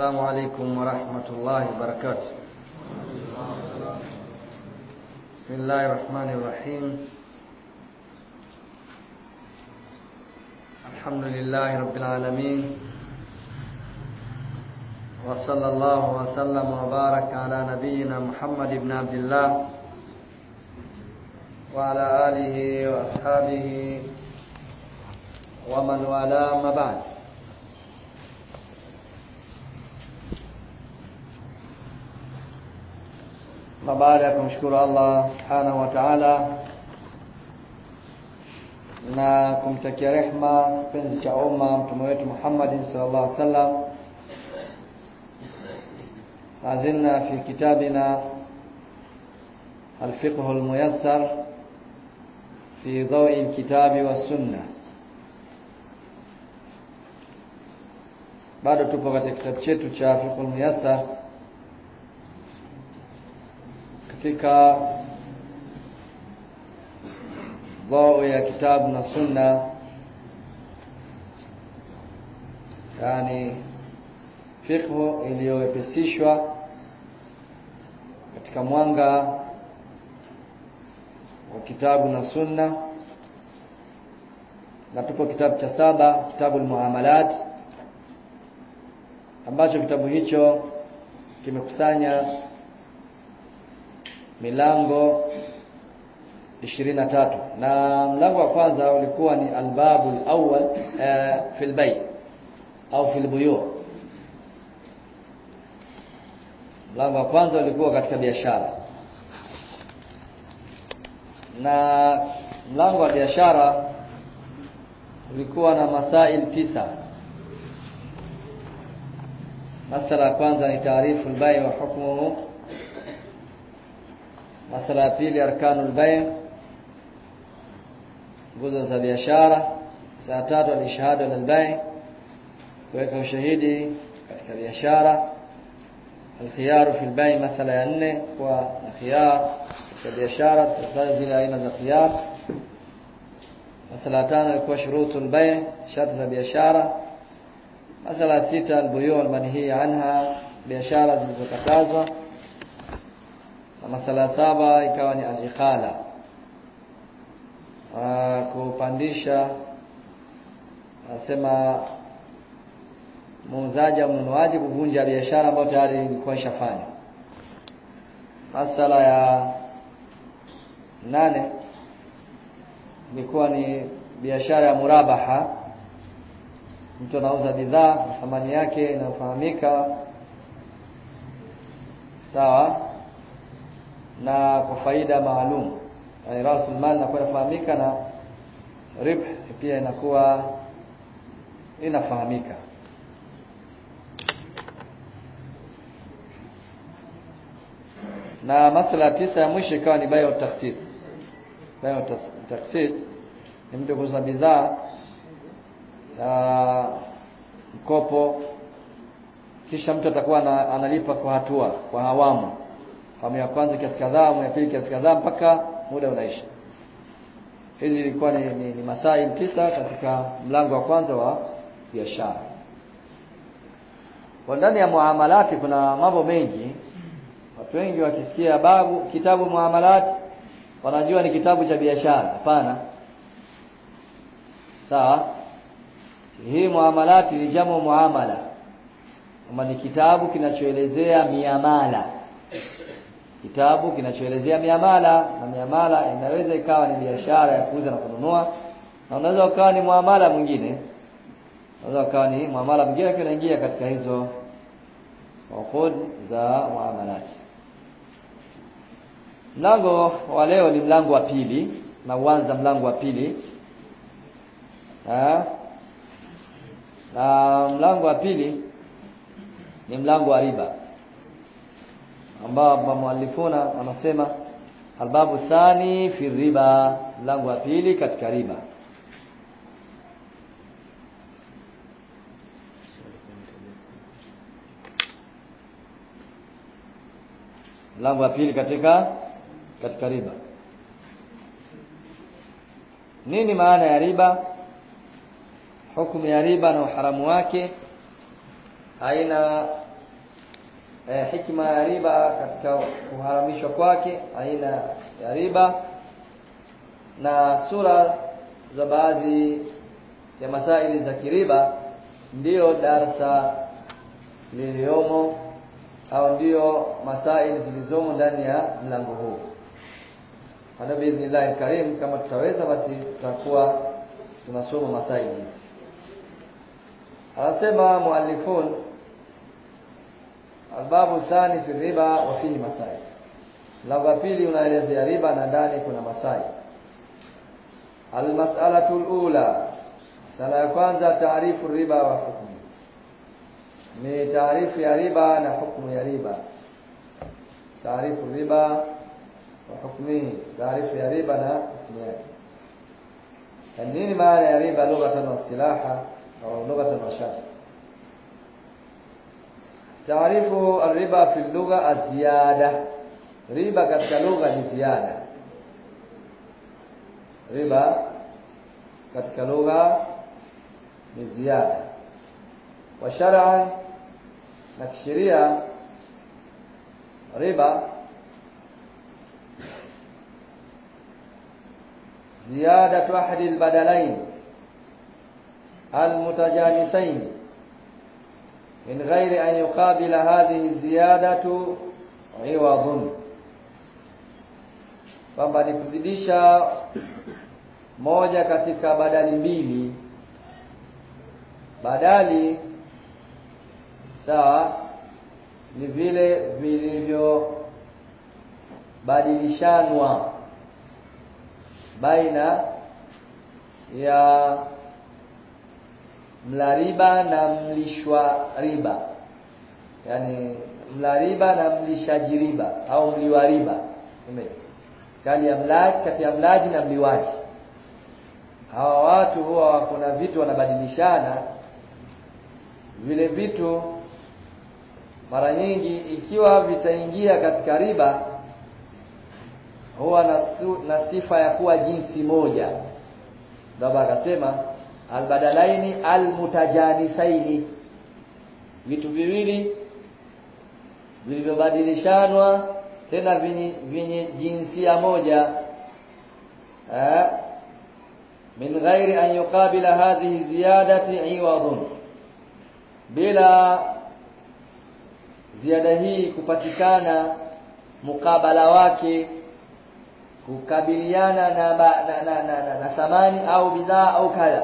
السلام عليكم ورحمة الله وبركاته بسم الله الرحمن الرحيم الحمد لله رب العالمين وصلى الله وسلم وبارك على نبينا محمد بن عبد الله وعلى آله وأصحابه ومن والاه ما بعد na baada ya kumshukuru Allah subhanahu wa ta'ala na kumtakia rehma kipenzi cha umma mtume wetu Muhammad sallallahu alaihi wasallam azilna fi kitabina الفقه الميسر في ضوء الكتاب والسنة bado tupo katika kitabu chetu cha fiqh muyassar katika dhao ya kitabu na sunna yani fiqh iliyowepesishwa katika mwanga wa kitabu na sunna na tupo kitabu cha saba kitabu al-muamalat ambacho kitabu hicho kimekusanya milango 23 na mlango wa kwanza ulikuwa ni albabu alawwal uh, fil bay au fil buyu mlango wa kwanza ulikuwa katika biashara na mlango wa biashara ulikuwa na masail tisa masala ya kwanza ni taarifu al-bay' wa hukmuhu masala ya pili arkanu al-bay' nguzo za biashara saa tatu al-ishhadu al-bay' kuweka ushahidi katika biashara الخيار في البيع مسألة ya nne kwa na khiyar katika biashara tutataja zile aina za khiyar masala ya tano ilikuwa shurutul bay' sharti za biashara masala ya sita albuyu almanhi anha biashara zilizokatazwa na masala ya saba ikawa ni alikhala kupandisha anasema muuzaji au mnunuaji kuvunja biashara ambayo tayari ilikuwa ishafanya masala ya nane ilikuwa ni biashara ya murabaha mtu anauza bidhaa na thamani yake inafahamika sawa na kwa faida maalum yani rasul mal inakuwa inafahamika na ribh pia inakuwa inafahamika na masala tisa ya mwisho ikawa ni bayo taksit bayo taksit ni mtu kuuza bidhaa ya mkopo kisha mtu atakuwa analipa kwa hatua kwa awamu awamu ya kwanza kiasi kadhaa awamu ya pili kiasi kadhaa mpaka muda unaisha hizi ilikuwa ni, ni, ni masail tisa katika mlango wa kwanza wa biashara kwa ndani ya muamalati kuna mambo mengi watu wengi wakisikia babu kitabu muamalat wanajua ni kitabu cha biashara hapana sawa hii muamalati ni jamu muamala kama ni kitabu kinachoelezea miamala kitabu kinachoelezea miamala na miamala inaweza ikawa ni biashara ya kuuza na kununua na unaweza ukawa ni muamala mwingine unaweza ukawa ni muamala mwingine kinaingia katika hizo uqud za muamalati mlango wa leo ni mlango wa pili na uanza mlango wa pili ha? na mlango wa pili ni mlango wa riba ambao muallifuna anasema albabu thani fi riba mlango wa pili katika riba mlango wa pili katika katika riba nini maana ya riba hukumu ya riba na uharamu wake aina eh, hikma ya riba katika kuharamishwa kwake aina ya riba na sura za baadhi ya masaili za kiriba ndiyo darsa liliomo au ndiyo masaili zilizomo ndani ya mlango huu hada biidhnillahi karim kama tutaweza basi tutakuwa tunasoma masaili hizi anasema muallifun albabu thani fi riba wa fihi masail mlango wa pili unaelezea riba na ndani kuna masail almas'alatu alula sala ya kwanza taarifu riba wa hukmu ni taarifu ya riba na hukumu ya riba taarifu riba wa hukmihi taarifu ya riba na hukumu yake nini maana ya riba lughatan wa silaha au lughatan wa shar'a taarifu riba fi lugha aziyada riba katika lugha ni ziada riba katika lugha ni ziada wa shar'an na kisheria riba زيادة أحد البدلين المتجانسين من غير أن يقابل هذه الزيادة عوض kwamba ni kuzidisha moja katika badali mbili badali sawa ni vile vilivyobadilishanwa baina ya mla riba na mlishwa riba yani mla riba na mlishaji riba au mliwa riba kati ya mlaji kati ya mlaji na mliwaji hawa watu huwa kuna vitu wanabadilishana vile vitu mara nyingi ikiwa vitaingia katika riba huwa na, su, na sifa ya kuwa jinsi moja ndio akasema albadalaini almutajanisaini vitu viwili vilivyobadilishanwa tena vyenye jinsia moja eh, min ghairi an yuqabila hadhihi ziyadati iwadun bila ziada hii kupatikana mukabala wake kukabiliana na, ba, na, na, na, na, na thamani au bidhaa au kadha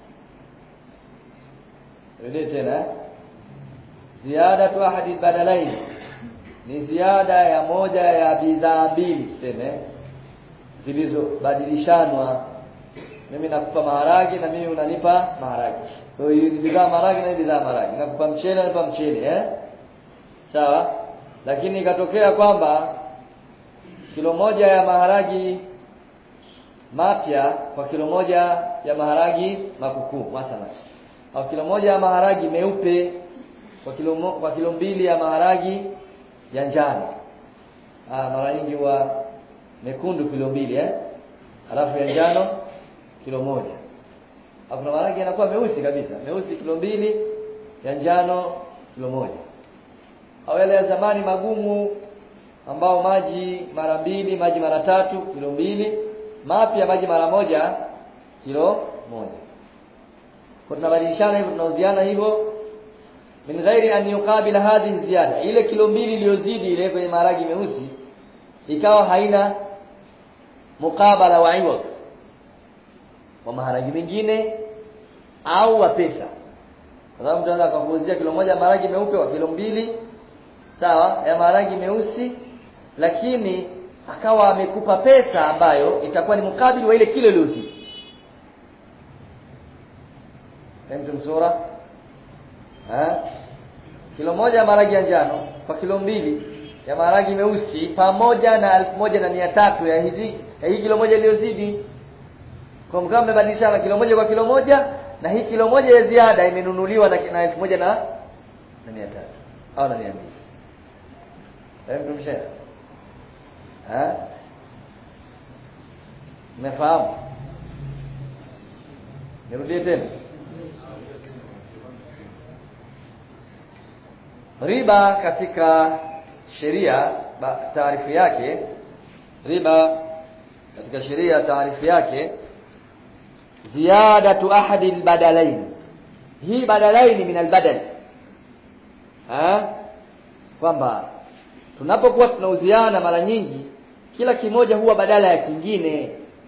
rudi tena ziyadatu ahadi badalain ni ziada ya moja ya bidhaa mbili tuseme zilizobadilishanwa mimi nakupa maharagi na mimi unanipa maharagi kwa hiyo ni bidhaa maharagi na bidhaa maharagi nakupa mchele nanipa mchele eh sawa lakini ikatokea kwamba kilo moja ya maharagi mapya kwa kilo moja ya maharagi makukuu mathalan au kilo moja ya maharagi meupe kwa kilo mo, kwa kilo mbili ya maharagi ya njano ah mara nyingi huwa mekundu kilo mbili eh alafu ya njano kilo moja hapo maharagi yanakuwa meusi kabisa meusi kilo mbili ya njano kilo moja au yale ya zamani magumu ambao maji mara mbili maji mara tatu kilo mbili mapya maji mara moja kilo moja kwa tunabadilishana hivyo tunauziana hivyo min ghairi an yuqabila hadhihi ziyada ile kilo mbili iliyozidi ile kwenye maharagi meusi ikawa haina mukabala wa iwad wa maharagi mengine au wa pesa kwa sababu mtu anaweza akakuuzia kilo moja maharagi meupe kwa kilo mbili sawa ya maharagi meusi lakini akawa amekupa pesa ambayo itakuwa ni mukabili wa ile kilo iliyozidi Fahimtum sura? Ha? Kilo moja ya maharagi ya njano kwa kilo mbili ya maharagi meusi pamoja na elfu moja na mia tatu ya hizi ya hii kilo moja iliyozidi. Kwa mkao mmebadilishana kilo moja kwa kilo moja na hii kilo moja ya ziada imenunuliwa na, na elfu moja na na mia tatu au na mia mbili. Fahimtum shehe? Ha? Mmefahamu? Nirudie tena. riba katika sheria taarifu yake riba katika sheria taarifu yake ziyadatu ahadi albadalain hii badalaini min albadal ha kwamba tunapokuwa tunauziana mara nyingi kila kimoja huwa badala ya kingine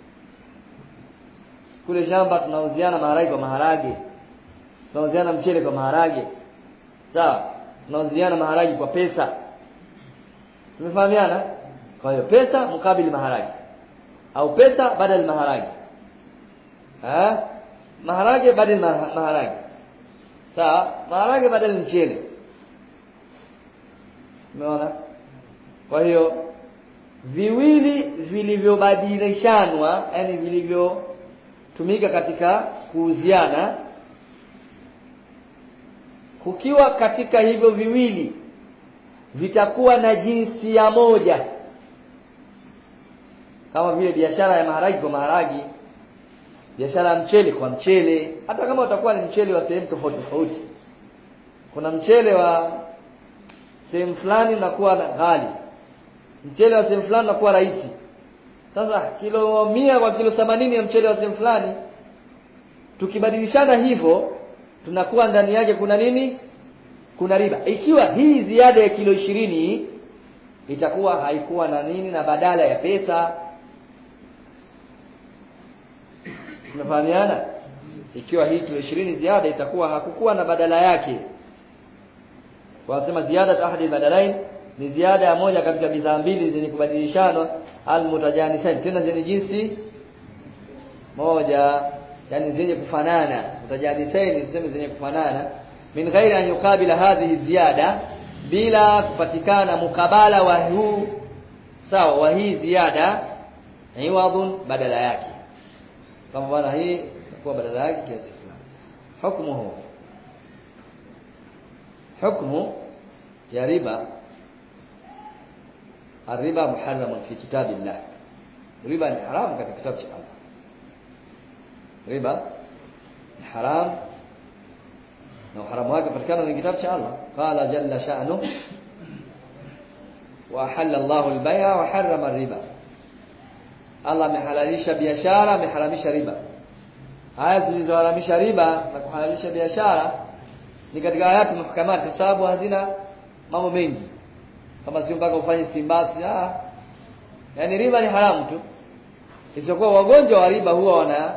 kule shamba tunauziana maharage kwa maharage tunauziana mchele kwa maharage sawa tunauziana maharage kwa pesa tumefahamiana kwa hiyo pesa mukabili maharage au pesa badal maharage ha maharage badal maharage sawa maharage badal mchele umeona kwa hiyo viwili vilivyobadilishanwa yani vilivyotumika katika kuuziana kukiwa katika hivyo viwili vitakuwa na jinsia moja kama vile biashara ya maharagi kwa maharagi biashara ya mchele kwa mchele hata kama utakuwa ni mchele wa sehemu tofauti tofauti kuna mchele wa sehemu fulani unakuwa ghali mchele wa sehemu fulani unakuwa rahisi sasa kilo mia kwa kilo 80 ya mchele wa sehemu fulani tukibadilishana hivyo tunakuwa ndani yake kuna nini kuna riba ikiwa hii ziada ya kilo ishirini itakuwa haikuwa na nini na badala ya pesa tunafahamiana ikiwa hii kilo ishirini ziada itakuwa hakukuwa na badala yake wanasema ziada ahadi badalain ni ziada ya moja katika bidhaa mbili zenye kubadilishanwa almutajanisain tena zenye jinsi moja yani zenye kufanana mutajanisain tuseme zenye kufanana min ghairi an yuqabila hadhihi ziyada bila kupatikana mukabala wa huu sawa wa hii ziada iwadun badala yake kama bwana hii itakuwa badala yake kiasi fulani hukmuhu hukmu ya riba الربا محرم في كتاب الله ربا ni haram katika kitabu cha Allah riba ni haram na uharamu wake patikana kwenye kitabu cha Allah qala jalla sha'nu wa ahalla Allahu al-bay'a wa harrama ar-riba Allah amehalalisha biashara ameharamisha riba aya zilizoharamisha riba na kuhalalisha biashara ni katika ayati muhkamat kwa sababu hazina mambo mengi kama sio mpaka ufanye istimbati ah yani riba ni haramu tu isipokuwa wagonjwa wa riba huwa wana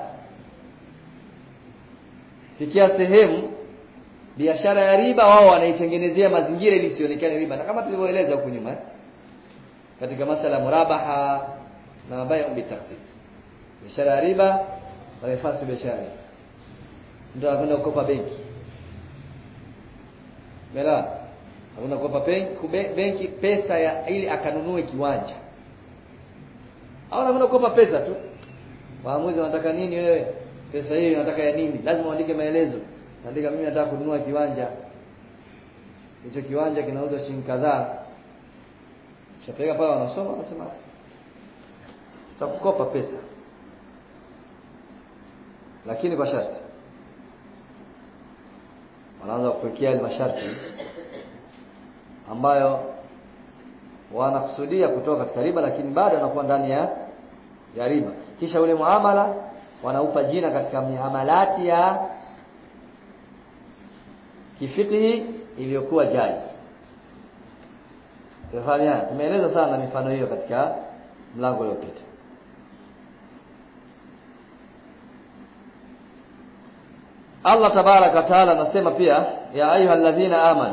fikia sehemu biashara ya riba wao wanaitengenezea mazingira ili isionekane riba na kama tulivyoeleza huko nyuma katika masala murabaha na bai'u bitakhsis biashara ya riba wanaifasi biashara ndio anakwenda kukopa benki Mela hakuna kukopa benki pesa ya ili akanunue kiwanja au anakwenda kukopa pesa tu waamuzi wanataka nini wewe pesa hiyo unataka ya nini lazima uandike maelezo andika mimi nataka kununua kiwanja hicho kiwanja kinauzwa shilingi kadhaa Shapeleka pale wanasoma wanasema tutakukopa pesa lakini kwa sharti wanaanza kuwekea ile masharti ambayo wanakusudia kutoka katika riba lakini bado wanakuwa ndani ya ya riba kisha ule muamala wanaupa jina katika miamalati ya kifikihi iliyokuwa jaiz Tumefahamia tumeeleza sana mifano hiyo katika mlango uliopita Allah tabaraka taala anasema pia ya ayuha alladhina amanu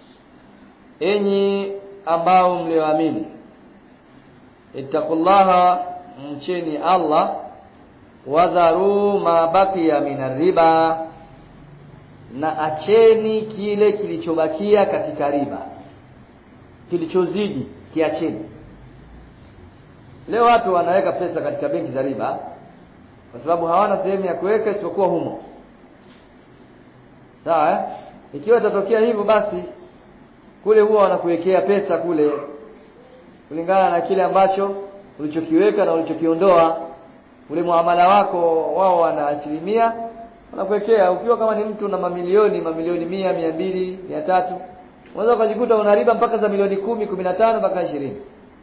enyi ambao mlioamini ittaqullaha mcheni Allah wadharu ma baqiya min riba na acheni kile kilichobakia katika riba kilichozidi kiacheni leo watu wanaweka pesa katika benki za riba kwa sababu hawana sehemu ya kuweka isipokuwa humo sawa eh? ikiwa itatokea hivyo basi kule huwa wanakuwekea pesa kule kulingana na kile ambacho ulichokiweka na ulichokiondoa ule muamala wako wao wana asilimia wanakuwekea ukiwa kama ni mtu na mamilioni mamilioni mia mia mbili mia tatu unaweza ukajikuta una riba mpaka za milioni kumi kumi na tano mpaka ishirini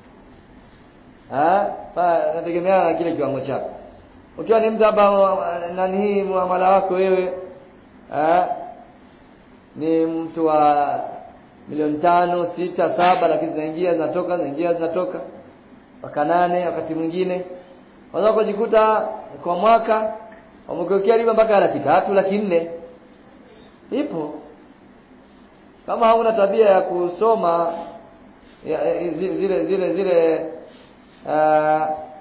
nategemeana na kile kiwango chako ukiwa ni mtu hapa nani hii muamala wako wewe ha? ni mtu wa milioni tano sita saba lakini zinaingia zinatoka zinaingia zinatoka mpaka nane wakati mwingine unaweza ukajikuta kwa mwaka wamekuwekea riba mpaka laki tatu laki nne ipo kama hauna tabia ya kusoma ya, zile zile zile uh,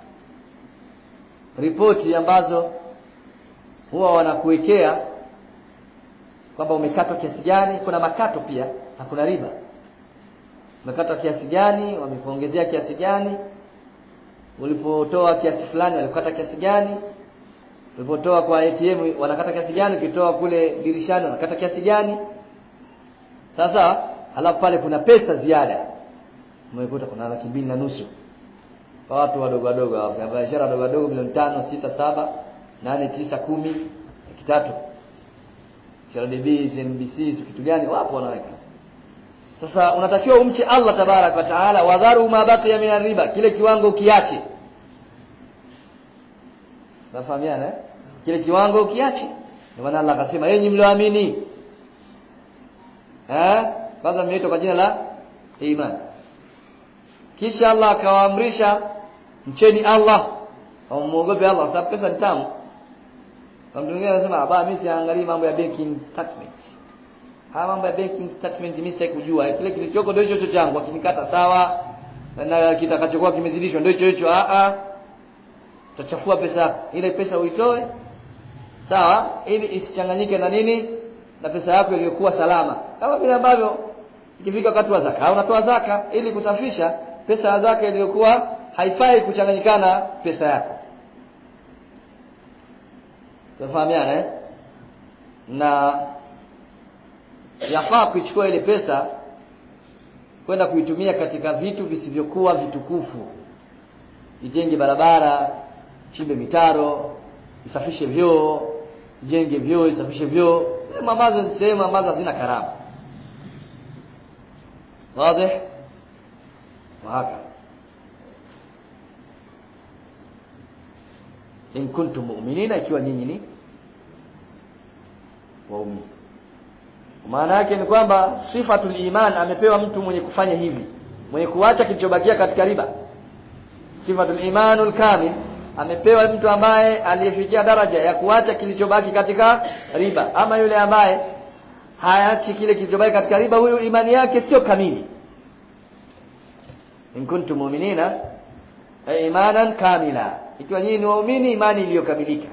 ripoti ambazo huwa wanakuwekea kwamba umekatwa kiasi gani kuna makato pia na kuna riba umekatwa kiasi gani wamekuongezea kiasi gani ulipotoa kiasi fulani walikata kiasi gani ulipotoa kwa ATM wanakata kiasi gani ukitoa kule dirishani wanakata kiasi gani sasa halafu pale kuna pesa ziada umekuta kuna laki mbili na nusu kwa watu wadogo wadogo wafanya biashara wadogo wadogo milioni tano sita saba nane tisa kumi laki tatu CRDB CNBC kitu gani wapo wanaweka sasa unatakiwa umche Allah tabarak wa taala wadharu ma baqiya min riba kile kiwango kiache nafahamiana eh? kile kiwango kiache ndio maana Allah akasema enyi mlioamini eh kwanza mmeitwa kwa jina la iman kisha Allah akawaamrisha mcheni Allah au muogope Allah sababu pesa ni tamu kwa mtu mwingine anasema aba mimi siangalii mambo ya banking statement haya mambo ya banking statement mimi sitaki kujua kile kilichoko ndio hicho changu akinikata sawa na kitakachokuwa kimezidishwa ndio hicho hicho a a utachafua pesa yako ile pesa uitoe sawa ili isichanganyike na nini na pesa yako iliyokuwa salama kama vile ambavyo ikifika wakati wa zaka unatoa zaka ili kusafisha pesa ya zaka iliyokuwa haifai kuchanganyikana pesa yako tunafahamiana eh na yafaa kuichukua ile pesa kwenda kuitumia katika vitu visivyokuwa vitukufu ijenge barabara chimbe mitaro isafishe vyoo jenge vyoo isafishe vyoo sehemu ambazo ni sehemu ambazo hazina karama wazi wahaka in kuntum mu'minina ikiwa nyinyi ni waumini maana yake ni kwamba sifatul iman amepewa mtu mwenye kufanya hivi mwenye kuacha kilichobakia katika riba sifatul imanul kamil amepewa mtu ambaye aliyefikia daraja ya kuacha kilichobaki katika riba ama yule ambaye haachi kile kilichobaki katika riba huyu imani yake sio kamili in kuntum mu'minina imanan kamila ikiwa nyinyi ni waumini imani iliyokamilika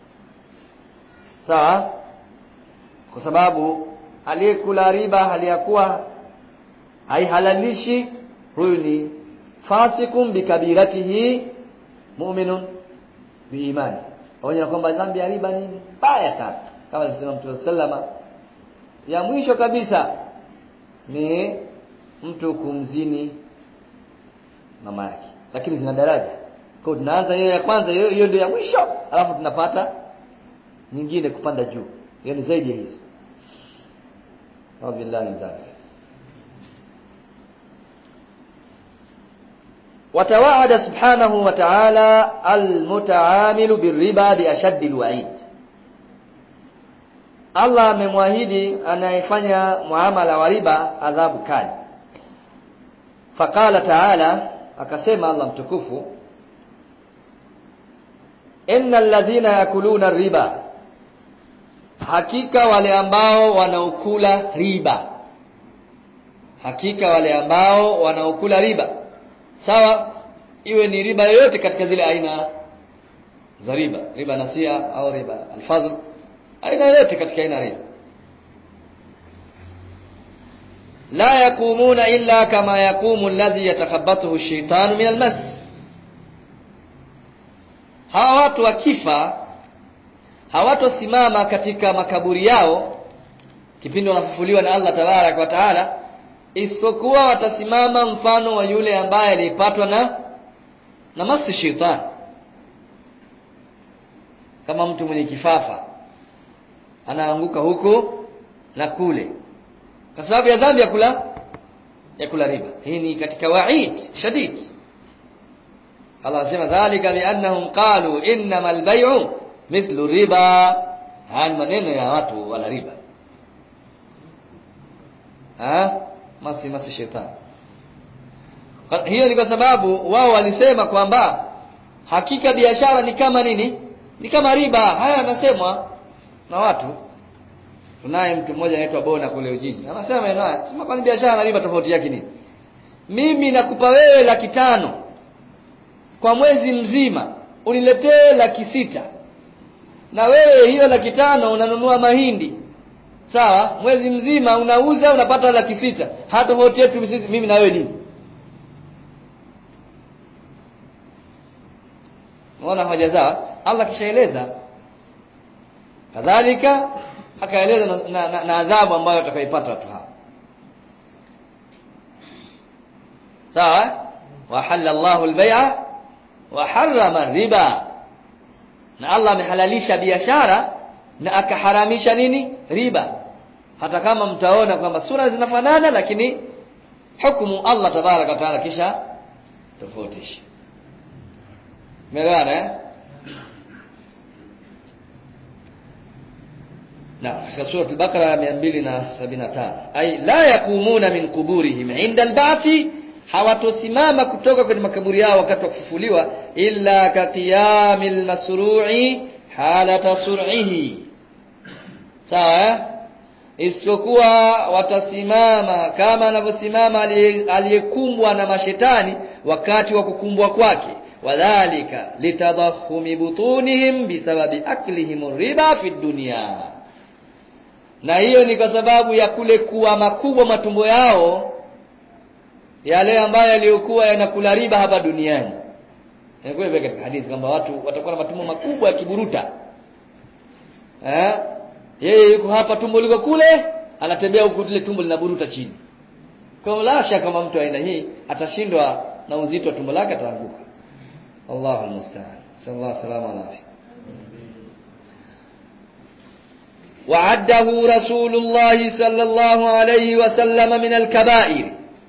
sawa kwa sababu aliyekula riba hali ya kuwa haihalalishi huyu ni fasikum bikabiratihi mu'minun biimani pamoja na kwamba dhambi ya riba ni mbaya sana kama alisema Mtume sallama ya mwisho kabisa ni mtu kumzini mama yake lakini zina daraja kwa tunaanza hiyo ya kwanza hiyo hiyo ndio ya mwisho alafu tunapata nyingine kupanda juu hiyo ni zaidi ya hizo wabillahi dhalik وتوعد سبحانه وتعالى المتعامل بالربا بأشد الوعيد Allah amemwahidi anayefanya muamala wa riba adhabu kali. Faqala ta'ala akasema Allah mtukufu Innal ladhina yakuluna riba Hakika wale ambao wanaokula riba Hakika wale ambao wanaokula riba sawa iwe ni riba yoyote katika zile aina za riba riba nasia au riba alfadhl aina yoyote katika aina riba la yakumuna illa kama yakumu alladhi yatakhabbathu ash-shaytanu min almas hawa watu wakifa hawatosimama katika makaburi yao kipindi wanafufuliwa na Allah tabarak wa taala isipokuwa watasimama mfano wa yule ambaye alipatwa na na masi shetani kama mtu mwenye kifafa anaanguka huko na kule kwa sababu ya dhambi ya kula ya kula riba hii ni katika wa'id shadid Allah anasema dhalika biannahum qalu innamal bay'u mithlu riba haya maneno ya watu wala riba ha masi masi shetani hiyo ni kwa sababu wao walisema kwamba hakika biashara ni kama nini ni kama riba haya yanasemwa na watu tunaye mtu mmoja anaitwa Bona kule Ujiji anasema maneno haya sema kwani biashara na riba tofauti yake nini mimi nakupa wewe laki tano kwa mwezi mzima uniletee laki sita na wewe hiyo laki tano unanunua mahindi sawa mwezi mzima unauza unapata laki sita hata tofauti yetu sisi mimi na wewe nini unaona hoja zao Allah kishaeleza kadhalika akaeleza na, na, na, na adhabu ambayo atakaipata watu hao sawa wa hallallahu al-bai'a wa harrama riba na Allah amehalalisha biashara na akaharamisha nini riba hata kama mtaona kwamba sura zinafanana lakini hukumu Allah tabaraka taala kisha tofautisha Umeelewana eh? Na katika sura al-Baqara 275 ay la yakumuna min quburihim inda al-ba'thi hawatosimama kutoka kwenye makaburi yao wakati wa kufufuliwa illa ka qiyamil masru'i halata sur'ihi sawa eh? isipokuwa watasimama kama anavyosimama aliyekumbwa na mashetani wakati wa kukumbwa kwake wadhalika litadahumi butunihim bisababi aklihim riba fi dunya na hiyo ni kwa sababu ya kule kuwa makubwa matumbo yao yale ambayo yaliyokuwa yanakula riba hapa duniani inakuwa katika hadithi kwamba watu watakuwa na matumbo makubwa ya kiburuta eh yeye yuko hapa tumbo liko kule anatembea huku ile tumbo linaburuta chini kwa la shaka kama mtu aina hii atashindwa na uzito wa tumbo lake ataanguka Allahu almusta'an sallallahu salama alayhi وعده رسول الله صلى الله عليه وسلم من الكبائر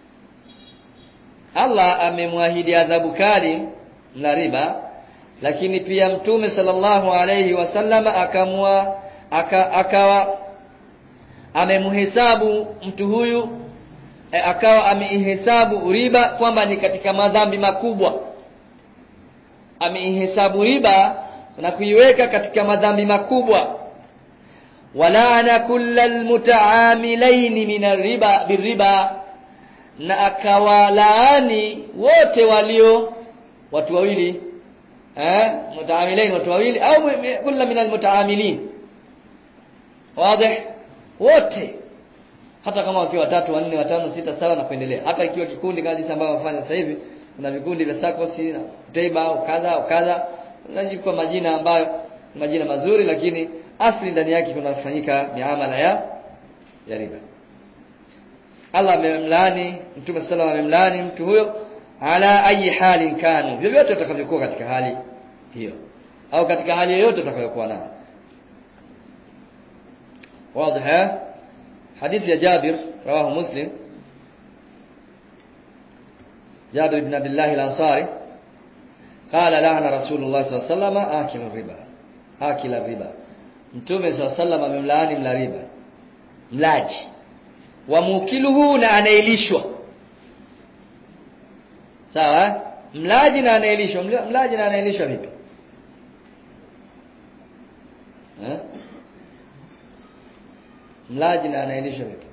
Allah amemwahidi adhabu kali na riba lakini pia mtume sallallahu alayhi wasallama akamwa aka, akawa amemhesabu mtu huyu e, akawa ameihesabu riba kwamba ni katika madhambi makubwa ameihesabu riba na kuiweka katika madhambi makubwa walaana kullal mutaamilaini min riba birriba na akawalaani wote walio watu wawili eh mutaamilain watu wawili au kulla min almutaamilin wazi wote hata kama wakiwa watatu wanne watano sita saba na kuendelea hata ikiwa kikundi kama jinsi ambavyo wafanya sasa hivi kuna vikundi vya sakosi na teiba au kadha au kadha unajipa majina ambayo majina mazuri lakini asli ndani yake kunafanyika miamala ya ya riba Allah amemlaani Mtume sallallahu amemlaani mtu huyo ala ayi hali kanu vyovyote utakavyokuwa katika hali hiyo au katika hali yoyote utakayokuwa nayo واضح حديث يا جابر رواه مسلم جابر بن عبد الله الأنصاري قال لعن رسول الله صلى الله عليه وسلم آكل الربا آكل الربا mtume صلى الله عليه وسلم amemlaani mla riba mlaji wa mukiluhu na anaelishwa sawa mlaji na anaelishwa mlaji na anaelishwa vipi eh mlaji na anaelishwa vipi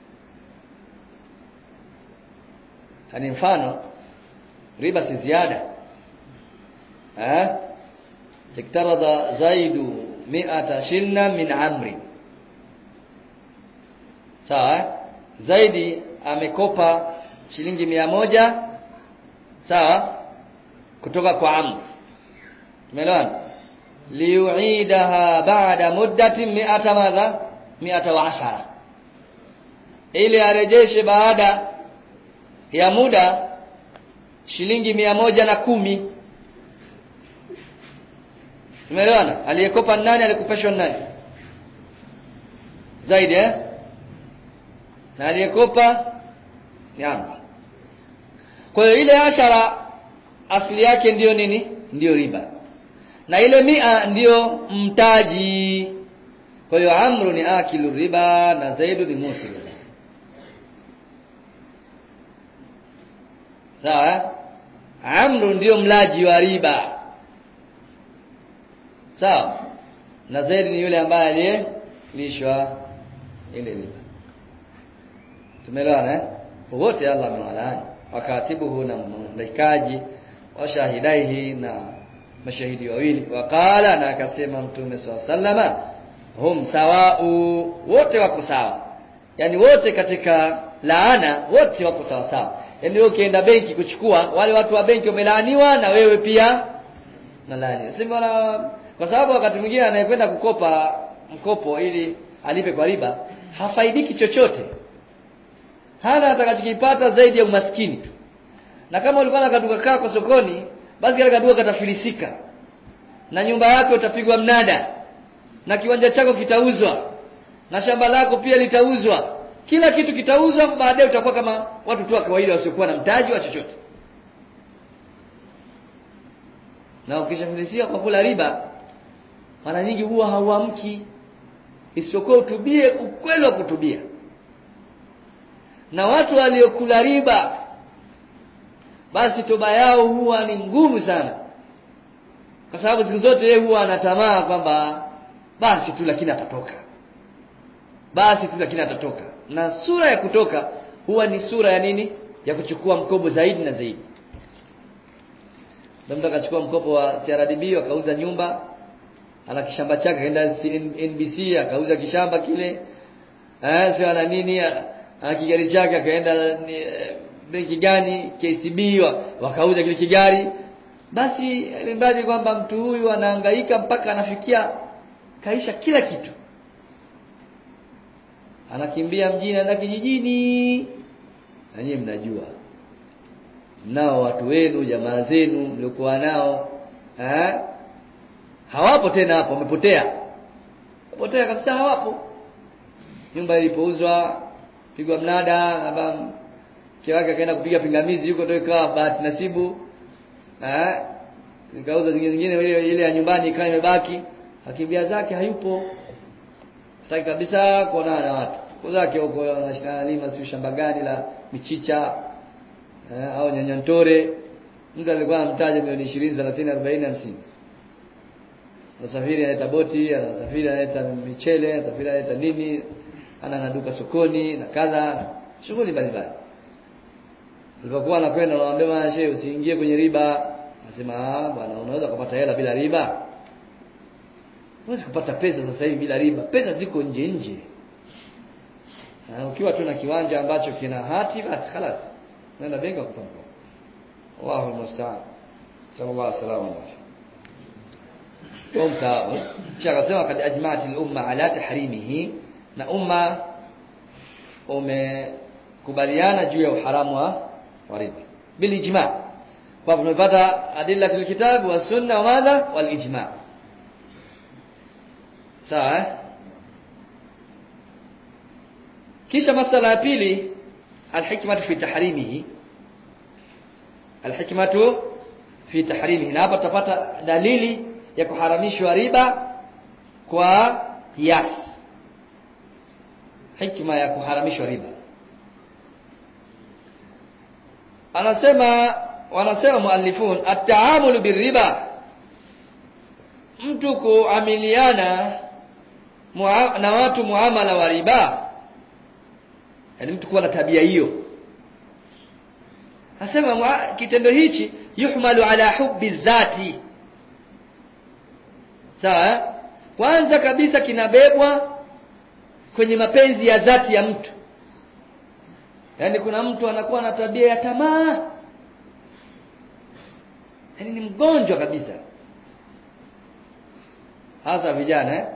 hani mfano riba si ziada eh iktarada zaidu mi'ata shilna min amri sawa zaidi amekopa shilingi mia moja sawa kutoka kwa amr umeelewana liuidaha ba'da muddatin mi'ata madha mi'ata wa ashara ili arejeshe baada ya muda shilingi mia moja na kumi umeelewana aliyekopa nani alikopeshwa nani zaidi eh na aliyekopa ni amri kwa hiyo ile ashara asili yake ndiyo nini ndiyo riba na ile mia ndiyo mtaji kwa hiyo amru ni akilu riba na zaidu ni musilu sawa amru ndiyo mlaji wa riba sawa na zaidi ni yule ambaye aliyelishwa ile riba tumeelewana eh wote Allah amewalaani wakatibuhu na mlaikaji washahidaihi na mashahidi wawili wakala na akasema mtume swalla sallama hum sawau wote wako sawa yani wote katika laana wote wako sawa sawa yani wewe ukienda benki kuchukua wale watu wa benki wamelaaniwa na wewe pia na laani sema kwa sababu wakati mwingine anayekwenda kukopa mkopo ili alipe kwa riba hafaidiki chochote hana atakachokipata zaidi ya umaskini tu na kama ulikuwa na kaduka kako sokoni basi kile kaduka katafilisika na nyumba yako utapigwa mnada na kiwanja chako kitauzwa na shamba lako pia litauzwa kila kitu kitauzwa baadaye utakuwa kama watu tu wa kawaida wasiokuwa na mtaji wa chochote na ukishafilisika kwa kula riba mara nyingi huwa hauamki isipokuwa utubie ukweli wa kutubia na watu waliokula riba basi toba yao huwa ni ngumu sana kwa sababu siku zote yeye huwa anatamaa kwamba basi tu lakini atatoka basi tu lakini atatoka na sura ya kutoka huwa ni sura ya nini ya kuchukua mkopo zaidi na zaidi mtu akachukua mkopo wa CRDB akauza nyumba ana kishamba chake kaenda NBC akauza kishamba kile eh sio ana nini ana kigari chake akaenda benki gani KCB wakauza kile kigari basi ilimradi kwamba mtu huyu anahangaika mpaka anafikia kaisha kila kitu anakimbia mjini na kijijini na nyinyi mnajua nao watu wenu jamaa zenu mliokuwa nao eh hawapo tena hapo wamepotea wamepotea kabisa hawapo nyumba ilipouzwa pigwa mnada aba mke wake akaenda kupiga pingamizi huko ndio ikawa bahati nasibu eh nikauza zingine zingine ile ile ya nyumbani ikawa imebaki akimbia zake hayupo hataki kabisa kuonana na watu kwa zake huko anashikana lima si shamba gani la michicha eh, au nyanyantore mtu alikuwa anamtaja milioni 20 30 40 50 anasafiri analeta boti anasafiri analeta michele anasafiri analeta nini ana naduka sokoni na kadha shughuli mbalimbali Alipokuwa anakwenda anamwambia bwana shehe usiingie kwenye riba. Anasema ah bwana unaweza kupata hela bila riba. Huwezi kupata pesa sasa hivi bila riba. Pesa ziko nje nje. Na ukiwa tu na kiwanja ambacho kina hati basi خلاص. Nenda benki kukupa mkopo. Allahu musta'an. Sallallahu alaihi wasallam. Kwa msawa. Kisha akasema kad ajma'at al-umma ala tahrimihi na umma umekubaliana juu ya uharamu wa wa riba bil ijma kwa tumepata adillatul kitab wa sunna wa madha wal ijma sawa kisha masala ya pili alhikmatu fi tahrimihi alhikmatu fi tahrimihi na hapa tutapata dalili ya kuharamishwa riba kwa kiasi hikma ya kuharamishwa riba anasema wanasema muallifun at-taamul birriba mtu kuamiliana na watu muamala wa riba yani mtu kuwa na tabia hiyo anasema kitendo hichi yuhmalu ala hubbi dhati sawa kwanza kabisa kinabebwa kwenye mapenzi ya dhati ya mtu Yaani kuna mtu anakuwa na tabia ya tamaa. Yaani ni mgonjwa kabisa. Hasa vijana eh?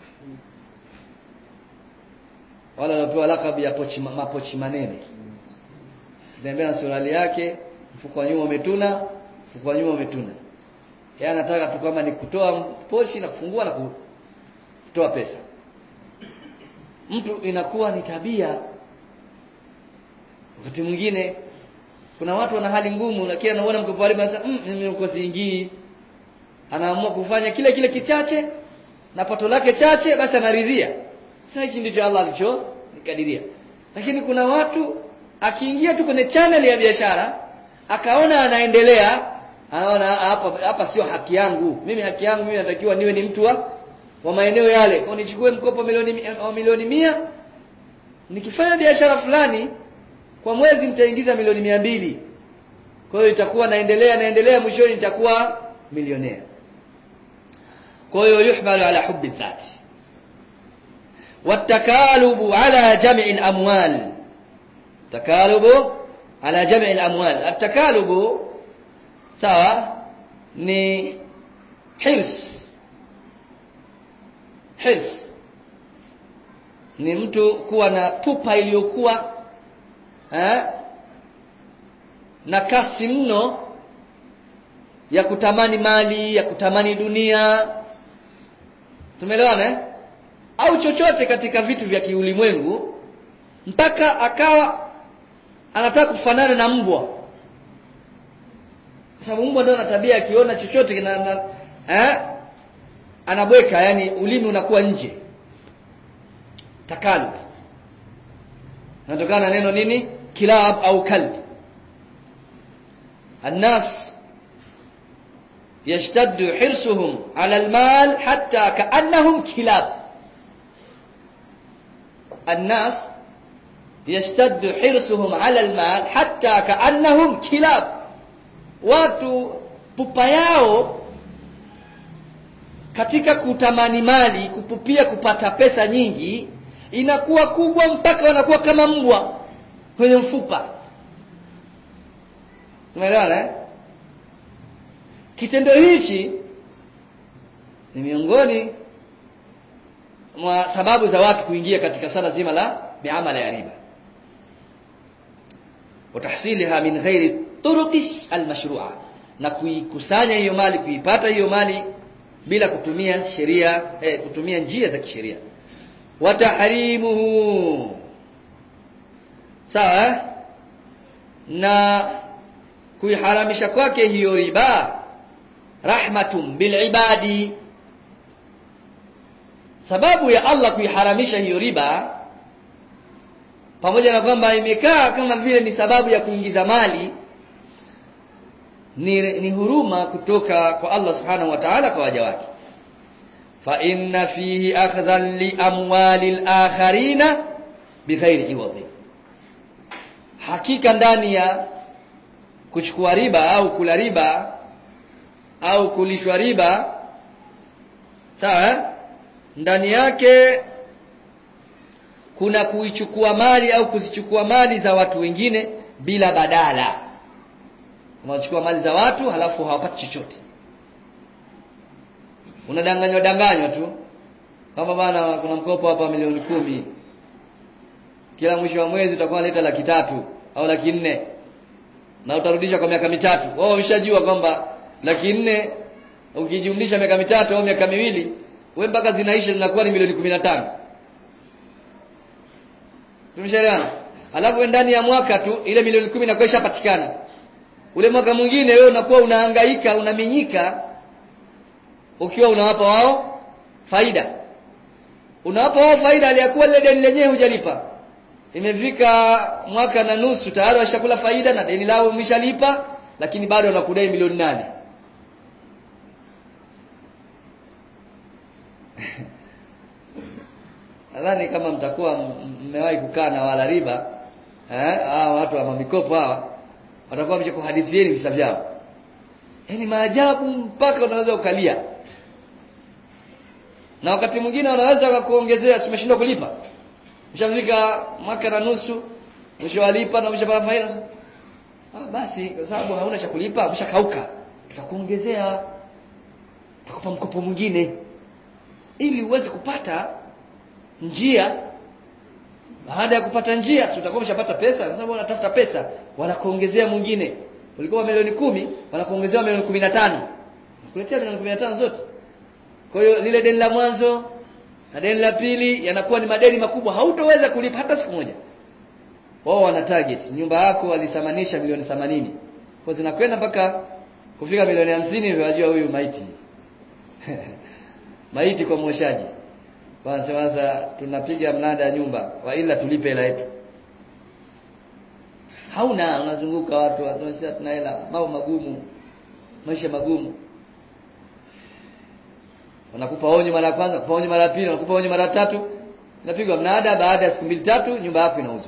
Wala wanapewa lakabu ya pochi mapochi manene. Tembea na suruali yake, mfuko wa nyuma umetuna, mfuko wa nyuma umetuna. Yeye anataka tu kama ni kutoa pochi na kufungua na kutoa pesa. Mtu inakuwa ni tabia wakati mwingine kuna watu wana hali ngumu lakini anaona mkopo wa riba sasa mm, mimi uko siingii anaamua kufanya kile kile kichache na pato lake chache basi anaridhia sasa hichi ndicho Allah alicho nikadiria lakini kuna watu akiingia tu kwenye channel ya biashara akaona anaendelea anaona hapa hapa sio haki yangu mimi haki yangu mimi natakiwa niwe ni mtu wa wa maeneo yale kwa nichukue mkopo milioni wa milioni mia nikifanya biashara fulani kwa mwezi nitaingiza milioni mia mbili kwa hiyo itakuwa naendelea naendelea mwishoni nitakuwa milionea kwa hiyo yuhmalu ala hubbi dhati والتكالب على جمع الأموال تكالب على جمع الأموال التكالب sawa ni hirs hirs ni mtu kuwa na pupa iliyokuwa eh, na kasi mno ya kutamani mali ya kutamani dunia tumeelewana eh? au chochote katika vitu vya kiulimwengu mpaka akawa anataka kufanana na mbwa kwa sababu mbwa ndio ana tabia akiona chochote kina na, eh, anabweka yani ulimi unakuwa nje takalu natokana na neno nini kilab au kalb الناس يشتد حرصهم على المال حتى كأنهم كلاب الناس يشتد حرصهم على المال حتى كأنهم كلاب watu pupa yao katika kutamani mali kupupia kupata pesa nyingi inakuwa kubwa mpaka wanakuwa kama mbwa kwenye mfupa umeelewana eh? kitendo hichi ni miongoni mwa sababu za watu kuingia katika sala zima la biamala ya riba watahsiliha min ghairi turuqi almashrua na kuikusanya hiyo mali kuipata hiyo mali bila kutumia sheria eh, kutumia njia za kisheria watahrimuhu sawa eh? na kuiharamisha kwake hiyo riba rahmatun bilibadi sababu ya Allah kuiharamisha hiyo riba pamoja na kwamba imekaa kama vile ni sababu ya kuingiza mali ni, ni huruma kutoka kwa Allah subhanahu wa ta'ala kwa waja wake fa inna fihi akhdhan li amwali al-akharina bighairi iwadhi hakika ndani ya kuchukua riba au kula riba au kulishwa riba sawa ndani yake kuna kuichukua mali au kuzichukua mali za watu wengine bila badala unachukua mali za watu halafu hawapati chochote unadanganywa danganywa tu kama bana kuna mkopo hapa milioni kumi kila mwisho wa mwezi utakuwa unaleta laki tatu au laki nne na utarudisha kwa miaka mitatu wao umeshajua kwamba laki nne ukijumlisha miaka mitatu au miaka miwili wewe mpaka zinaisha zinakuwa ni milioni kumi na tano tumeshaelewana alafu ndani ya mwaka tu ile milioni kumi inakuwa ishapatikana ule mwaka mwingine wewe unakuwa unahangaika unaminyika ukiwa unawapa wao faida unawapa wao faida aliyakuwa lile deni lenyewe hujalipa imefika mwaka na nusu tayari washakula faida na deni lao umeshalipa lakini bado wanakudai milioni nane nadhani kama mtakuwa mmewahi kukaa na wala riba eh hawa watu wa mikopo hawa watakuwa wameshakuhadithieni visa vyao yaani maajabu mpaka unaweza ukalia na wakati mwingine wanaweza wakakuongezea simeshindwa kulipa mshafika mwaka na nusu mshawalipa na mshapata faida ah basi kwa sababu hauna cha kulipa mshakauka tutakuongezea tutakupa mkopo mwingine ili uweze kupata njia baada ya kupata njia si utakuwa umeshapata pesa kwa sababu wanatafuta pesa wanakuongezea mwingine ulikuwa milioni kumi wanakuongezea milioni kumi na tano kuletea milioni kumi na tano zote kwa hiyo lile deni la mwanzo na deni la pili yanakuwa ni madeni makubwa hautoweza kulipa hata siku moja wao wana target nyumba yako walithamanisha milioni 80 kwa zinakwenda mpaka kufika milioni 50 ndio wajua huyu maiti maiti kwa mwoshaji kwanza sasa tunapiga mnada nyumba wa ila tulipe hela yetu hauna unazunguka watu wanasema tuna hela mambo magumu maisha magumu wanakupa onyo mara ya kwanza kupa onyo mara ya pili wanakupa onyo mara ya tatu inapigwa mnada baada ya siku mbili tatu nyumba yako inauzwa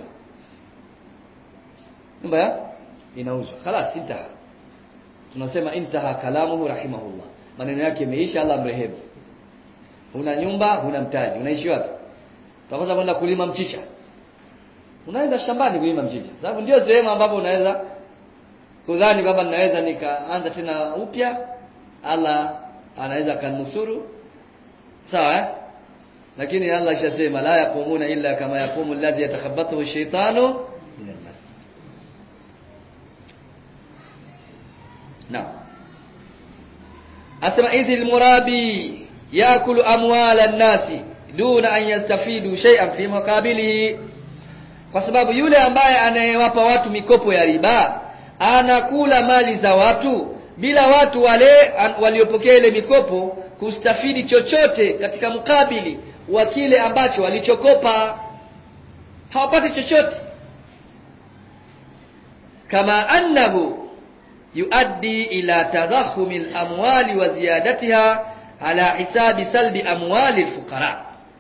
nyumba ya inauzwa خلاص intaha tunasema intaha kalamuhu rahimahullah maneno yake yameisha Allah mrehemu huna nyumba huna mtaji unaishi wapi utakosa kwenda kulima mchicha unaenda shambani kulima mchicha sababu ndio sehemu ambapo unaweza kudhani kwamba ninaweza nikaanza tena upya Allah anaweza kanusuru sawa eh? lakini Allah ishasema la yaqumuna illa kama yaqumu alladhi yatakhabbathu ash-shaytanu min al-mas Naam. Asema idhil murabi yakulu amwala an-nasi duna an yastafidu shay'an fi muqabilihi. Kwa sababu yule ambaye anayewapa watu mikopo ya riba anakula mali za watu bila watu wale waliopokea ile mikopo kustafidi chochote katika mkabili wa kile ambacho walichokopa hawapati chochote kama annahu yuaddi ila tadahumi al-amwali wa ziyadatiha ala hisabi salbi amwali al-fuqara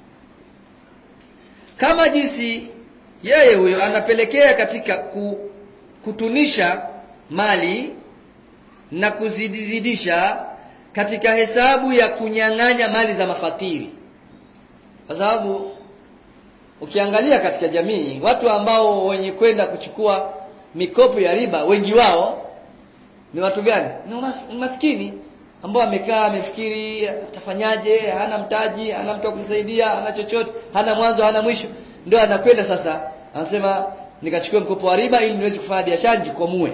kama jinsi yeye huyo anapelekea katika kutunisha mali na kuzidizidisha katika hesabu ya kunyang'anya mali za mafakiri kwa sababu ukiangalia katika jamii watu ambao wenye kwenda kuchukua mikopo ya riba wengi wao ni watu gani ni maskini ambao amekaa amefikiri atafanyaje hana mtaji hana mtu wa kumsaidia hana chochote hana mwanzo hana mwisho ndio anakwenda sasa anasema nikachukua mkopo wa riba ili niweze kufanya biashara nijikomue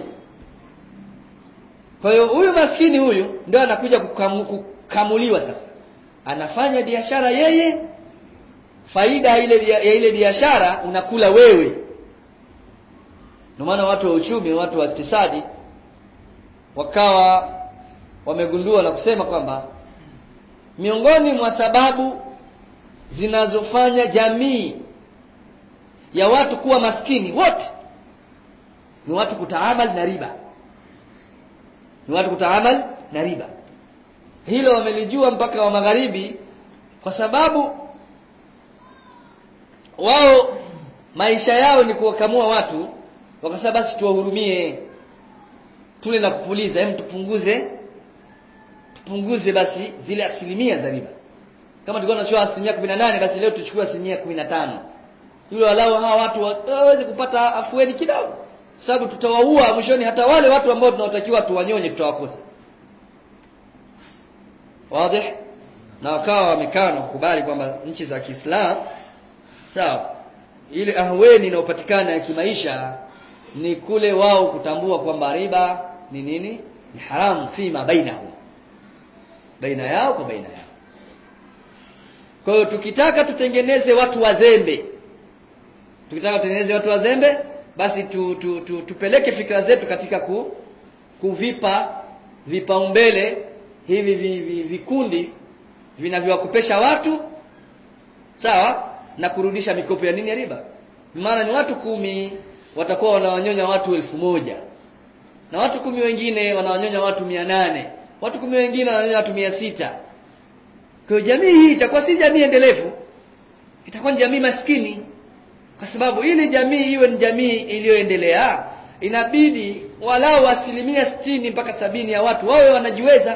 kwa hiyo huyu maskini huyu ndio anakuja kukamu, kukamuliwa sasa anafanya biashara yeye faida ile ya ile biashara unakula wewe ndio maana watu wa uchumi watu wa iktisadi wakawa wamegundua na kusema kwamba miongoni mwa sababu zinazofanya jamii ya watu kuwa maskini wote ni watu kutaamal na riba ni watu kutaamal na riba hilo wamelijua mpaka wa magharibi kwa sababu wao maisha yao ni kuwakamua watu wakasema basi tuwahurumie tule na kupuliza hem tupunguze tupunguze basi zile asilimia za riba kama tulikuwa tunachukua asilimia kumi na nane basi leo tuchukue asilimia kumi na tano yule walau hawa watu waweze kupata afueni kidogo sababu tutawaua mwishoni hata wale watu ambao tunawatakiwa tuwanyonye tutawakosa wazi na wakawa wamekaa na kukubali kwamba nchi za Kiislamu sawa ile ahweni inayopatikana ya kimaisha ni kule wao kutambua kwamba riba ni nini ni haramu fima bainahum baina yao kwa baina yao kwa hiyo tukitaka tutengeneze watu wazembe tukitaka tutengeneze watu wazembe basi tu, tu, tu, tupeleke fikra zetu katika ku, kuvipa vipaumbele hivi vi, vi, vikundi vinavyowakopesha watu sawa na kurudisha mikopo ya nini ya riba maana ni watu kumi watakuwa wanawanyonya watu elfu moja na watu kumi wengine wanawanyonya watu mia nane watu kumi wengine wananyonya watu mia sita kwa jamii hii itakuwa si jamii endelevu itakuwa ni jamii maskini kwa sababu ili jamii iwe ni jamii iliyoendelea inabidi walau asilimia sitini mpaka sabini ya watu wawe wanajiweza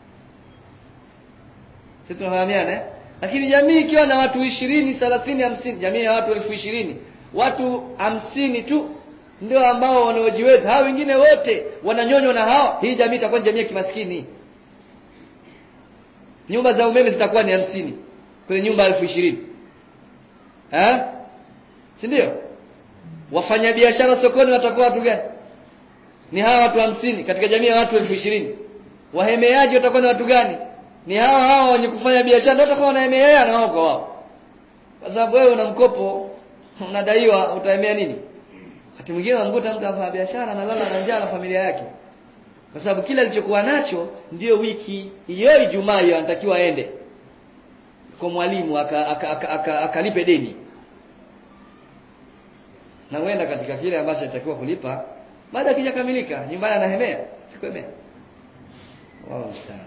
sisi tunafahamiana eh? lakini jamii ikiwa na watu ishirini thelathini hamsini jamii ya watu elfu ishirini watu hamsini tu ndio ambao wanaojiweza hawa wengine wote wananyonywa na hawa hii jamii itakuwa ni jamii ya kimaskini nyumba za umeme zitakuwa ni hamsini kwenye nyumba elfu ishirini eh? si ndio wafanyabiashara sokoni watakuwa watu gani ni hawa watu hamsini katika jamii ya watu elfu ishirini wahemeaji watakuwa ni watu gani ni hawa hawa wenye kufanya biashara ndio watakuwa wanahemeea na wao kwa wao kwa sababu wewe una mkopo unadaiwa utaemea nini wakati mwingine unamkuta mtu afanya biashara analala na njaa na familia yake kwa sababu kila alichokuwa nacho ndiyo wiki hiyo Ijumaa hiyo anatakiwa aende kwa mwalimu akalipe aka, aka, aka, aka deni na huenda katika kile ambacho anatakiwa kulipa baada kijakamilika nyumbani anahemea sikuemea wao mstari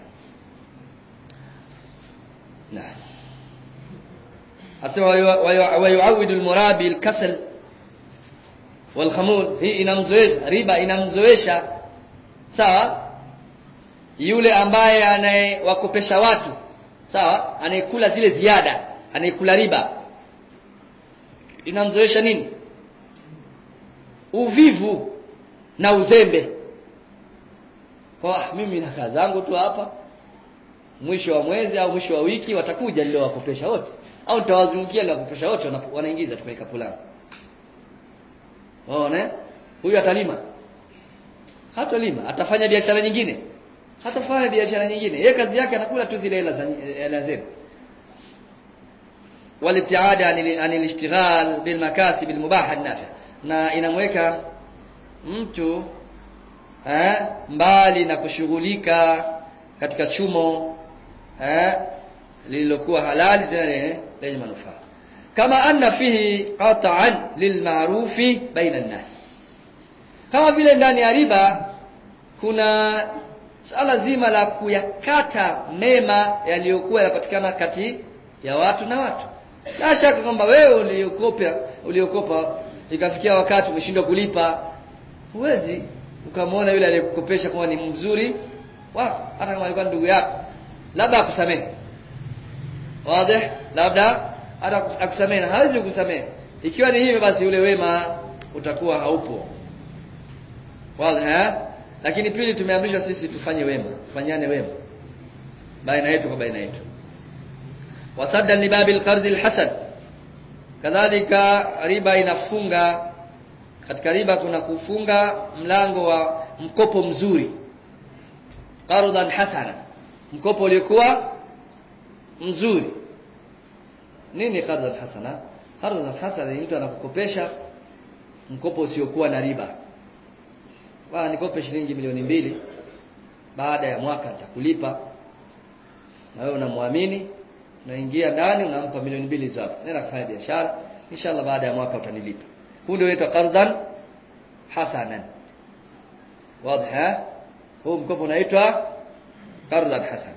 na asema wayuawidu almurabi alkasal walkhamul hii inamzoesha riba inamzoesha sawa yule ambaye anayewakopesha watu sawa anayekula zile ziada anayekula riba inamzoesha nini uvivu na uzembe kwa mimi na kazi zangu tu hapa mwisho wa mwezi au mwisho wa wiki watakuja niliowakopesha wote au nitawazungukia niliowakopesha wote wanaingiza tu kwenye kapu langu waone huyu atalima hatalima atafanya biashara nyingine hatafanya biashara nyingine yeye kazi yake anakula tu zile hela hela zetu walibtiada anil ishtighal bil makasib al mubah nafi na inamweka mtu eh, mbali na kushughulika katika chumo eh, lililokuwa halali tena lenye manufaa kama anna fihi qat'an lilma'rufi baina an-nas kama vile ndani ya riba kuna swala zima la kuyakata mema yaliyokuwa yanapatikana kati ya watu na watu la shaka kwamba wewe uliokopa uliokopa ikafikia wakati umeshindwa kulipa huwezi ukamwona yule aliyekukopesha kama ni mzuri wako hata kama alikuwa ndugu yako labda akusamehe wazi labda hata akusamehe na hawezi kukusamehe ikiwa ni hivyo basi ule wema utakuwa haupo wazi eh lakini pili tumeamrishwa sisi tufanye wema tufanyane wema baina yetu kwa baina yetu wasadda libabil qard alhasan kadhalika riba inafunga katika riba kuna kufunga mlango wa mkopo mzuri qardan hasana mkopo uliokuwa mzuri nini qardan hasana qardan hasana ni mtu anakukopesha mkopo usiokuwa na riba bwana nikope shilingi milioni mbili baada ya mwaka nitakulipa na wewe unamwamini unaingia ndani unampa milioni mbili zako nenda kufanya biashara inshallah baada ya mwaka utanilipa huu ndio unaitwa qardan hasanan wazi huu mkopo unaitwa qardan hasana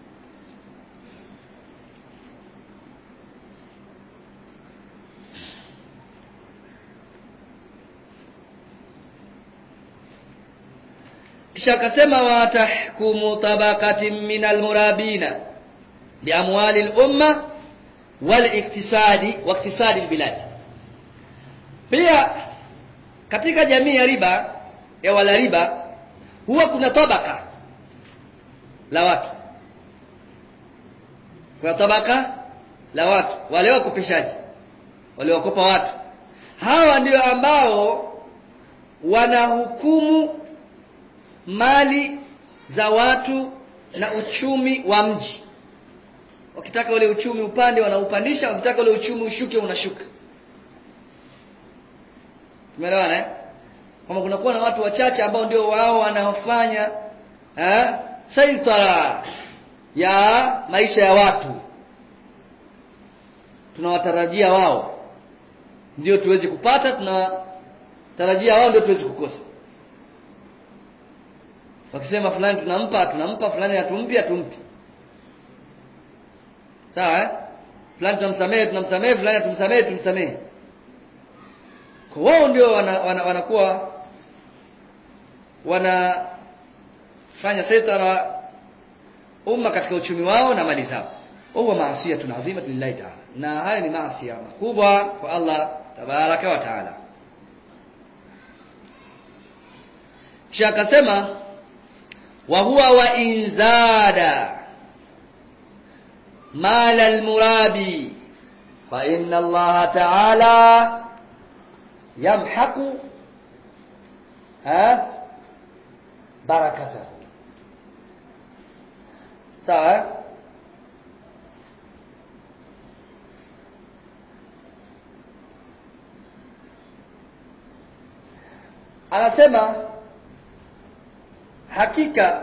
kisha akasema wa tahkumu tabaqatin min almurabina biamwali al-umma wal iktisadi wa iktisadi albilad pia katika jamii ya riba ya wala riba huwa kuna tabaka la watu kuna tabaka la watu wale wakopeshaji wale wakopa watu hawa ndio ambao wanahukumu mali za watu na uchumi wa mji wakitaka ule uchumi upande wanaupandisha wakitaka ule uchumi ushuke unashuka tumeelewana eh kama kunakuwa na watu wachache ambao ndio wao wanaofanya eh saitara ya maisha ya watu tunawatarajia wao ndio tuwezi kupata tunatarajia wao ndio tuwezi kukosa wakisema fulani tunampa tunampa fulani hatumpi hatumpi sawa eh fulani tunamsamehe tunamsamehe fulani hatumsamehe tumsamehe kwa wao ndio wana, wana, wanakuwa wanafanya saitara umma katika uchumi wao na mali zao huwa maasiya tunazima lillahi ta'ala na haya ni maasi makubwa kwa Allah tabaraka wa taala kisha akasema wa huwa wa inzada mala almurabi fa inna Allah ta'ala yamhaqu ha barakata sawa anasema hakika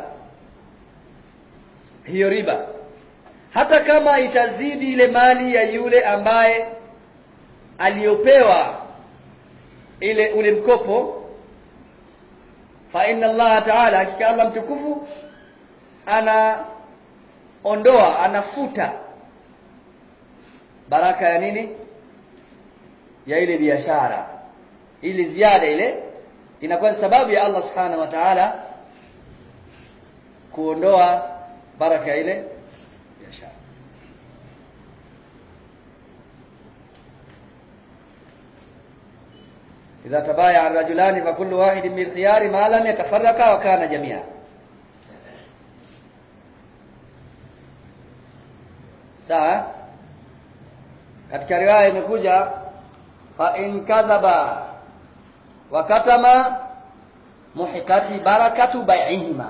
hiyo riba hata kama itazidi ile mali ya yule ambaye aliyopewa ile ule mkopo fa inna Allah ta'ala hakika Allah mtukufu anaondoa anafuta baraka ya nini ya ile biashara ili ziada ile inakuwa ni sababu ya Allah subhanahu wa ta'ala kuondoa baraka ya ile biashara إذا تبايع الرجلان فكل واحد بالخيار ما لم يتفرقا وكان جميعا sawa katika riwaya imekuja fa in kadhaba wa katama muhikati barakatu bai'ihima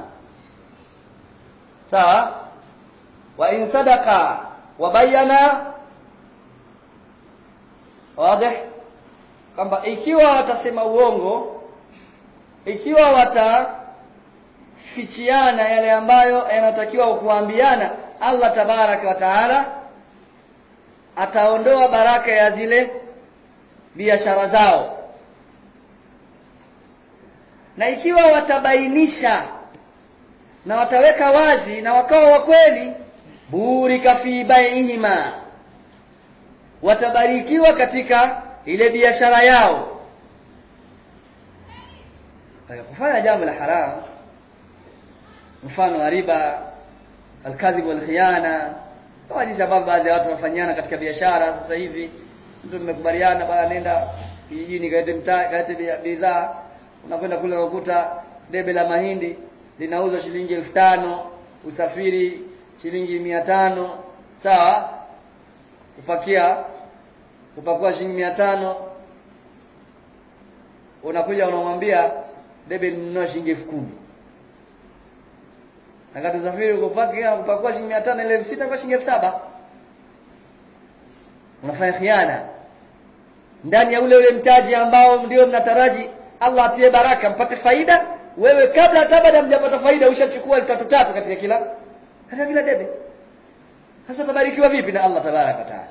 sawa wa in sadaqa wa bayana wazi kwamba ikiwa watasema uongo ikiwa watafichiana yale ambayo yanatakiwa kuambiana Allah tabaraka wa taala ataondoa baraka ya zile biashara zao na ikiwa watabainisha na wataweka wazi na wakawa wa kweli burika fi baihima watabarikiwa katika ile biashara yao kufanya jambo la haram mfano wa riba alkadhib walkhiyana kama jinsi ambavyo baadhi ya watu wanafanyana katika biashara sasa hivi mtu mmekubaliana bana nenda kijijini kalete mtaa kalete bidhaa unakwenda kule ukuta debe la mahindi linauzwa shilingi elfu tano usafiri shilingi mia tano sawa kupakia kupakua shilingi mia tano unakuja unamwambia debe ninunua shilingi elfu kumi akati usafiri kupakia kupakua shilingi mia tano ile elfu sita kwa shilingi elfu saba unafanya khiana ndani ya ule ule mtaji ambao ndio mnataraji Allah atie baraka mpate faida wewe kabla hata baada mjapata faida ushachukua tatu tatu katika kila katika kila debe sasa tabarikiwa vipi na Allah tabaraka taala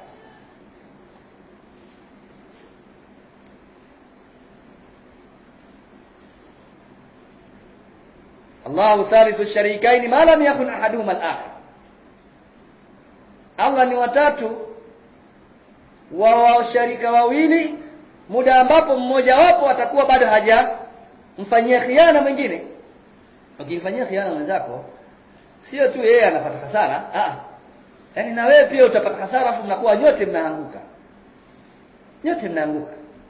Allahu thalithu sharikaini ma lam yakun ahaduhuma al-akhar Allah ni watatu wa washarika wawili muda ambapo mmoja wapo atakuwa bado haja mfanyia khiana mwingine ukimfanyia khiana mwenzako sio tu yeye anapata hasara ah yani na wewe pia utapata hasara afu mnakuwa nyote mnaanguka nyote mnaanguka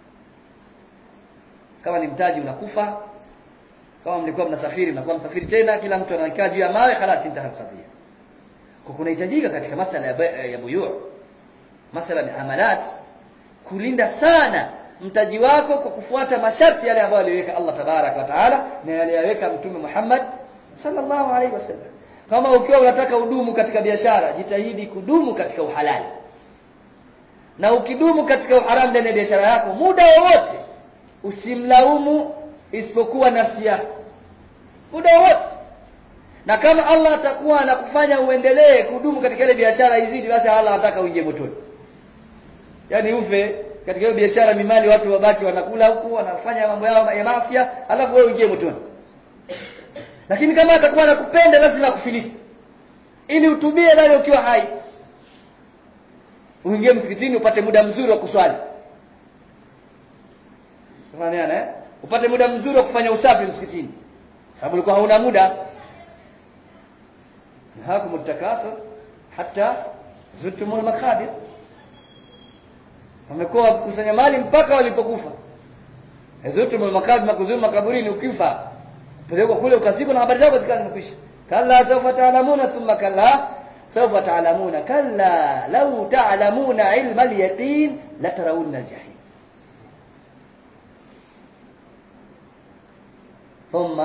kama ni mtaji unakufa kama mlikuwa mnasafiri mnakuwa msafiri tena kila mtu anakaa juu ya mawe خلاص intaha kadhia kwa kunahitajika katika masala ya, ya buyu masala ya amalat kulinda sana mtaji wako kwa kufuata masharti yale ambayo aliweka Allah tabarak wa taala na yale yaweka mtume Muhammad sallallahu alaihi wasallam kama ukiwa unataka udumu katika biashara jitahidi kudumu katika uhalali na ukidumu katika uharamu ndani ya biashara yako muda wowote usimlaumu isipokuwa nafsi yako muda wote na kama Allah atakuwa anakufanya uendelee kudumu katika ile biashara izidi basi Allah anataka uingie motoni yani ufe katika hiyo biashara mimali watu wabaki wanakula huku wanafanya mambo yao ya maasi alafu wewe uingie motoni lakini kama atakuwa anakupenda lazima akufilisi ili utubie bali ukiwa hai uingie msikitini upate muda mzuri wa kuswali Tunaniana eh? Upate muda mzuri wa kufanya usafi msikitini. Sababu ulikuwa hauna muda. Hakum utakathur hatta zurtumul makabir. Wamekuwa wakikusanya mali mpaka walipokufa. Zurtumul makabir makuzuru makaburini ukifa. Pelekwa kule ukazikwa na habari zako zikawa zimekwisha. Kalla sawfa ta'lamuna thumma kalla sawfa ta'lamuna kalla law ta'lamuna ilma al-yaqin latarawunna al-jahim. ثم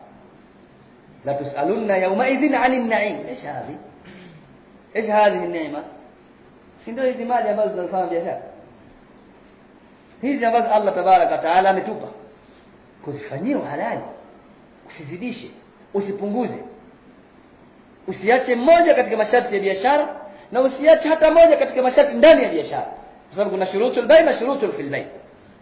لتسألن يومئذ عن النعيم ايش هذه ايش هذه النعمه si ndio hizi mali ambazo tunafanya biashara hizi ambazo Allah tabaraka taala ametupa kuzifanyia uhalali usizidishe usipunguze usiache moja katika masharti ya biashara na usiache hata moja katika masharti ndani ya biashara kwa sababu kuna shurutul bay na shurutul fil bay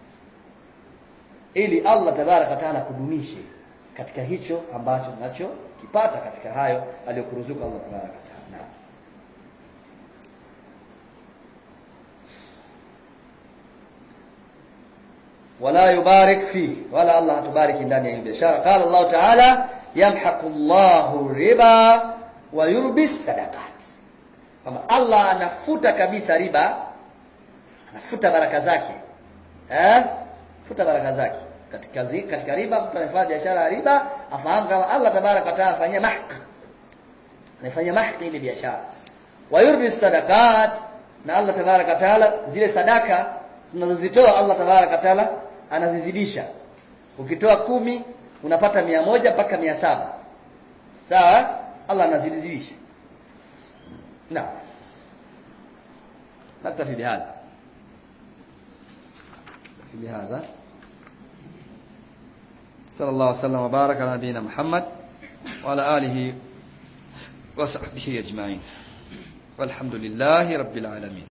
ili Allah tabaraka taala kudumishe katika hicho ambacho nacho kipata katika hayo aliyokuruzuka Allah tabaraka taala wala yubarik fi wala Allah hatubariki ndani ya biashara qala Allah taala yamhaqu Allahu riba wa yurbi sadaqat kwamba Allah anafuta kabisa riba anafuta baraka zake eh futa baraka zake katika zi, katika riba mtu anafanya biashara ya riba afahamu kama Allah tabaraka taala afanyia mahq anafanyia mahq ile biashara wa yurbi sadaqat na Allah tabaraka taala zile sadaka tunazozitoa Allah tabaraka taala anazizidisha ukitoa kumi unapata mia moja mpaka mia saba sawa Allah anazidisha na naktafi bihadha بهذا صلى الله وسلم وبارك على نبينا محمد وعلى آله وصحبه أجمعين والحمد لله رب العالمين